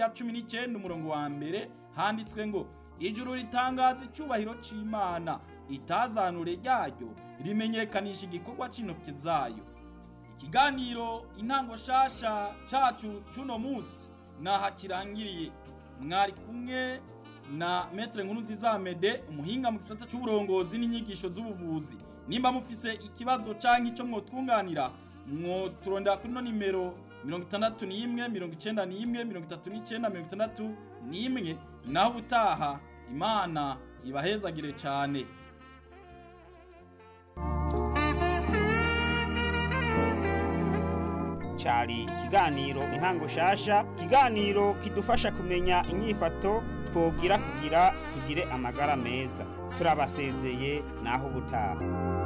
ya cumi n'icyenda umurongo wa mbere handitswe ngo ijuru ritangaza icyubahiro cy'imana itazanure ryayo rimenyekanisha igikorwa cy'intoki zayo ikiganiro intango shasha cacu c'uno munsi naha kirangiriye mwari kumwe na metre nkuru zizamede umuhinga mu gisata c'uburongozi n'inyigisho z'ubuvuzi nimba mufise ikibazo canke ico mwotwunganira mwoturondera kuri no nimero mirongo itandatu n'imwe mirongo icenda n'imwe mirongo itatu n'icenda mirongo itandatu n'imwe naho ubutaha imana ibahezagire cane cyari ikiganiro intango shasha ikiganiro kidufasha kumenya inyifato twogira kugira tugire amagara meza turabasezeye naho ubutaha